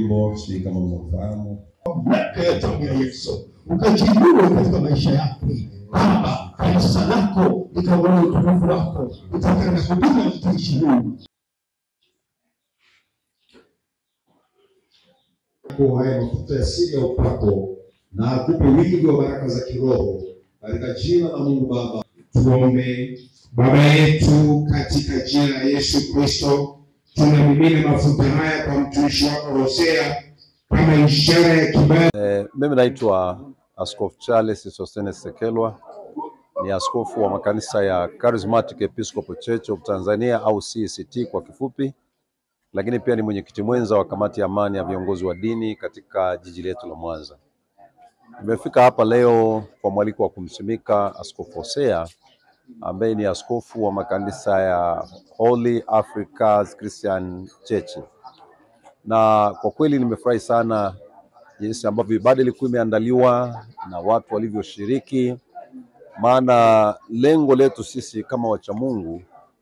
wimbo, sijui kama mnafahamu. mamlaka ya damu ya Yesu ukajiinue katika maisha yako Baba, kanisa lako likaone utukufu wako, litafanya huduma ya mtumishi Mungu. Kwa haya mafuta ya siri ya upako na akupe wingi wa baraka za kiroho katika jina la Mungu Baba. Tuombe. Baba yetu, katika jina la Yesu Kristo, tunamimina mafuta haya kwa mtumishi wako Hosea kama ishara ya kibali Eh, mimi naitwa Askofu Charles Sostenes Sekelwa, ni askofu wa makanisa ya Charismatic Episcopal Church of Tanzania au CECT kwa kifupi, lakini pia ni mwenyekiti mwenza wa kamati ya amani ya viongozi wa dini katika jiji letu la Mwanza. Nimefika hapa leo kwa mwaliko wa kumsimika Askofu Hosea ambaye ni askofu wa makanisa ya Holy Africa's Christian Church, na kwa kweli nimefurahi sana jinsi ambavyo ibada ilikuwa imeandaliwa na watu walivyoshiriki, maana lengo letu sisi kama wacha Mungu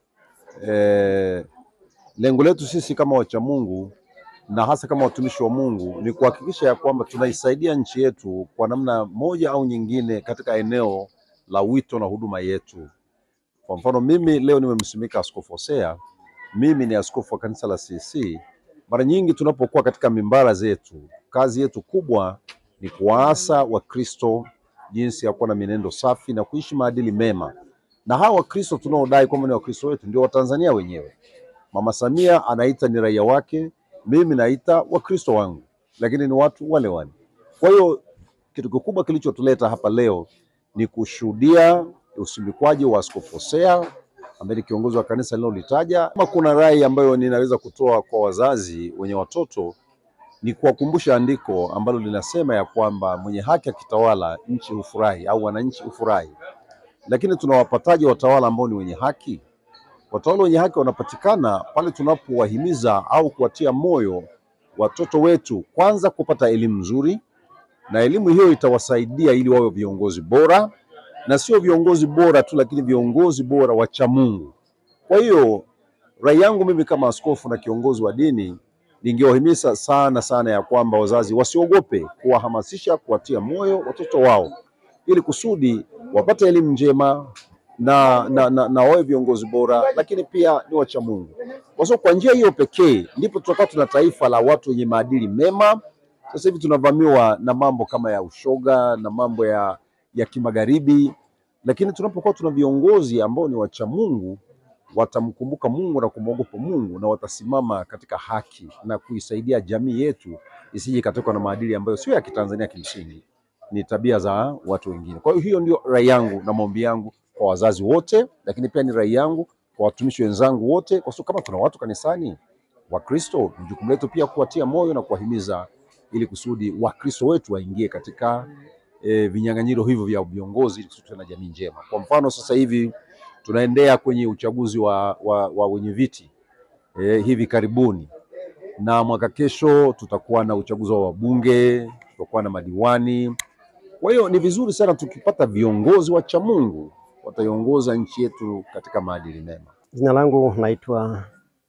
eh, lengo letu sisi kama wacha Mungu na hasa kama watumishi wa Mungu ni kuhakikisha ya kwamba tunaisaidia nchi yetu kwa namna moja au nyingine katika eneo la wito na huduma yetu. Kwa mfano mimi leo nimemsimika Askofu Hosea, mimi ni askofu wa kanisa la CC. Mara nyingi tunapokuwa katika mimbara zetu, kazi yetu kubwa ni kuwaasa Wakristo jinsi ya kuwa na mienendo safi na kuishi maadili mema, na hawa Wakristo tunaodai kwamba ni Wakristo wetu ndio Watanzania wenyewe. Mama Samia anaita ni raia wake, mimi naita Wakristo wangu, lakini ni watu wale wale. Kwa hiyo kitu kikubwa kilichotuleta hapa leo ni kushuhudia usimikwaji wa Askofu Hosea ambaye ni kiongozi wa kanisa linalolitaja. Kama kuna rai ambayo ninaweza kutoa kwa wazazi wenye watoto ni kuwakumbusha andiko ambalo linasema ya kwamba mwenye haki akitawala nchi hufurahi au wananchi hufurahi. Lakini tunawapataje watawala ambao ni wenye haki? Watawala wenye haki wanapatikana pale tunapowahimiza au kuwatia moyo watoto wetu kwanza kupata elimu nzuri, na elimu hiyo itawasaidia ili wawe viongozi bora, na sio viongozi bora tu, lakini viongozi bora wacha Mungu. Kwa hiyo rai yangu mimi kama askofu na kiongozi wa dini, ningewahimiza sana sana ya kwamba wazazi wasiogope kuwahamasisha, kuwatia moyo watoto wao ili kusudi wapate elimu njema na, na, na, na wawe viongozi bora, lakini pia ni wacha Mungu, kwa sababu kwa njia hiyo pekee ndipo tutakuwa tuna taifa la watu wenye maadili mema. Sasa hivi tunavamiwa na mambo kama ya ushoga na mambo ya, ya kimagharibi, lakini tunapokuwa tuna viongozi ambao ni wacha Mungu watamkumbuka Mungu na kumwogopa Mungu na watasimama katika haki na kuisaidia jamii yetu isije ikatokwa na maadili ambayo sio ya Kitanzania, kimsingi ni tabia za watu wengine. Kwa hiyo hiyo ndio rai yangu na maombi yangu kwa wazazi wote, lakini pia ni rai yangu kwa watumishi wenzangu wote, kwa sababu kama tuna watu kanisani Wakristo, ni jukumu letu pia kuwatia moyo na kuwahimiza ili kusudi Wakristo wetu waingie katika e, vinyang'anyiro hivyo vya viongozi ili kusudi tuwe na jamii njema. Kwa mfano sasa hivi tunaendea kwenye uchaguzi wa, wa, wa wenye viti e, hivi karibuni, na mwaka kesho tutakuwa na uchaguzi wa wabunge, tutakuwa na madiwani. Kwa hiyo ni vizuri sana tukipata viongozi wacha Mungu wataiongoza nchi yetu katika maadili mema. Jina langu naitwa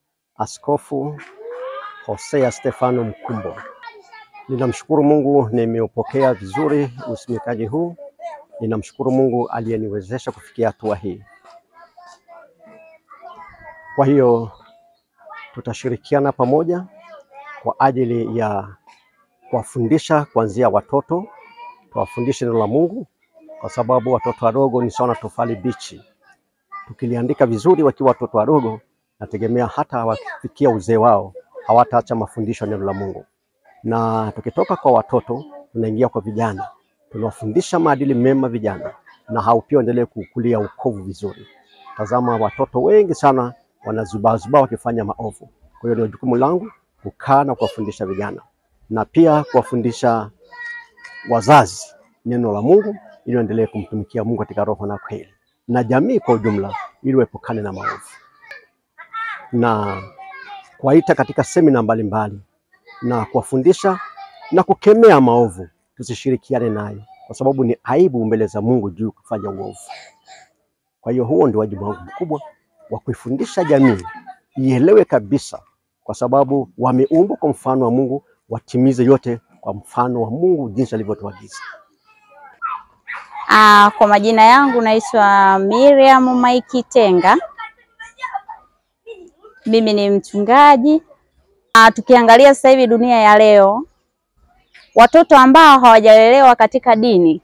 Askofu Hosea Stefano Mkumbo. Ninamshukuru Mungu nimeupokea vizuri usimikaji huu. Ninamshukuru Mungu aliyeniwezesha kufikia hatua hii. Kwa hiyo tutashirikiana pamoja kwa ajili ya kuwafundisha kuanzia watoto, tuwafundishe neno la Mungu kwa sababu watoto wadogo ni sawa na tofali bichi. Tukiliandika vizuri wakiwa watoto wadogo, nategemea hata wakifikia uzee wao hawataacha mafundisho ya neno la Mungu. Na tukitoka kwa watoto tunaingia kwa vijana, tunawafundisha maadili mema vijana, na hao pia waendelee kukulia ukovu vizuri. Tazama, watoto wengi sana wanazubaazubaa wakifanya maovu. Kwa hiyo ni jukumu langu kukaa na kuwafundisha vijana na pia kuwafundisha wazazi neno la Mungu ili waendelee kumtumikia Mungu katika roho na kweli, na jamii kwa ujumla ili waepukane na maovu, na kuwaita katika semina mbalimbali na kuwafundisha na kukemea maovu, tusishirikiane nayo, kwa sababu ni aibu mbele za Mungu juu kufanya uovu. Kwa hiyo huo ndio wajibu wangu mkubwa wa kuifundisha jamii ielewe kabisa, kwa sababu wameumbwa kwa mfano wa Mungu, watimize yote kwa mfano wa Mungu jinsi alivyotuagiza. Ah, kwa majina yangu naitwa Miriam Maiki Tenga. Mimi ni mchungaji. Ah, tukiangalia sasa hivi dunia ya leo, watoto ambao hawajalelewa katika dini,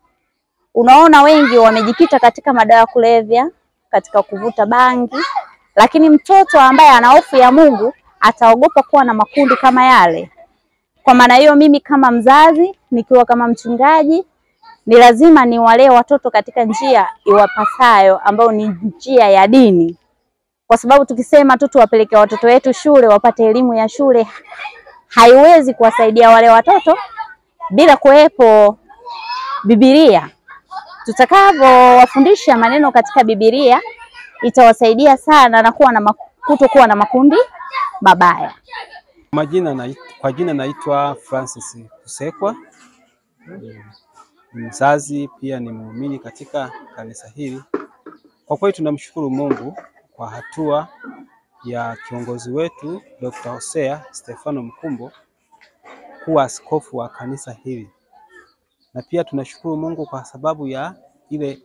unaona wengi wamejikita katika madawa ya kulevya, katika kuvuta bangi, lakini mtoto ambaye ana hofu ya Mungu ataogopa kuwa na makundi kama yale. Kwa maana hiyo, mimi kama mzazi, nikiwa kama mchungaji, ni lazima niwalee watoto katika njia iwapasayo ambayo ni njia ya dini, kwa sababu tukisema tu tuwapeleke watoto wetu shule wapate elimu ya shule, haiwezi kuwasaidia wale watoto bila kuwepo Biblia. Tutakavyowafundisha maneno katika Biblia itawasaidia sana na kuwa na maku- kutokuwa na makundi mabaya. Majina na, kwa jina naitwa Francis Kusekwa, ni mzazi pia ni muumini katika kanisa hili. Kwa kweli tunamshukuru Mungu kwa hatua ya kiongozi wetu Dr. Hosea Stefano Mkumbo kuwa askofu wa kanisa hili, na pia tunashukuru Mungu kwa sababu ya ile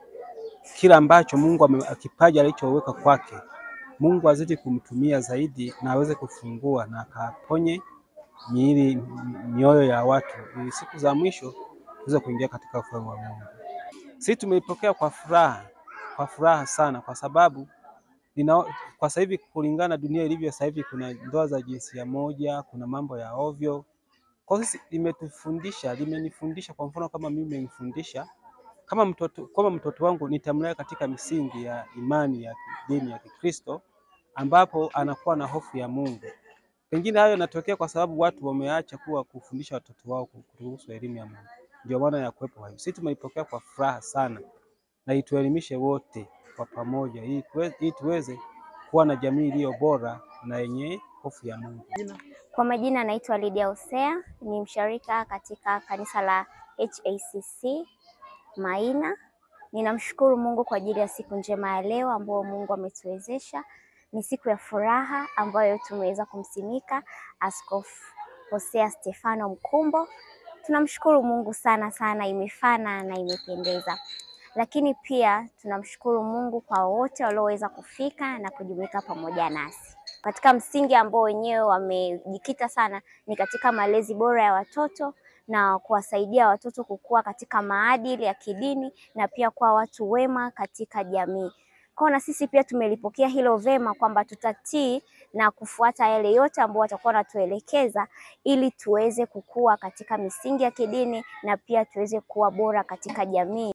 kila ambacho Mungu ame- kipaji alichoweka kwake Mungu azidi kumtumia zaidi na aweze kufungua na akaponye miili mioyo ya watu ili siku za mwisho tuweze kuingia katika ufalme wa Mungu. Sisi tumeipokea kwa furaha, kwa furaha sana kwa sababu nina, kwa sasa hivi kulingana na dunia ilivyo sasa hivi kuna ndoa za jinsia moja, kuna mambo ya ovyo. Kwa sisi limetufundisha, limenifundisha kwa mfano kama mimi nimenifundisha kama mtoto, kama mtoto wangu nitamlea katika misingi ya imani ya dini ya Kikristo ambapo anakuwa na hofu ya Mungu. Pengine hayo yanatokea kwa sababu watu wameacha kuwa kufundisha watoto wao kuhusu elimu ya Mungu. Ndio maana ya kuwepo hayo. Sisi tumeipokea kwa furaha sana na ituelimishe wote kwa pamoja ili tuwe- ili tuweze kuwa na jamii iliyo bora na yenye hofu ya Mungu. Kwa majina naitwa Lydia Hosea, ni msharika katika kanisa la HACC Maina. Ninamshukuru Mungu kwa ajili ya siku njema ya leo ambayo Mungu ametuwezesha. Ni siku ya furaha ambayo tumeweza kumsimika Askofu Hosea Stefano Mkumbo. Tunamshukuru Mungu sana sana, imefana na imependeza. Lakini pia tunamshukuru Mungu kwa wote walioweza kufika na kujumuika pamoja nasi katika msingi ambao wenyewe wamejikita sana ni katika malezi bora ya watoto na kuwasaidia watoto kukua katika maadili ya kidini na pia kuwa watu wema katika jamii. Kwa na sisi pia tumelipokea hilo vema kwamba tutatii na kufuata yale yote ambao watakuwa wanatuelekeza ili tuweze kukua katika misingi ya kidini na pia tuweze kuwa bora katika jamii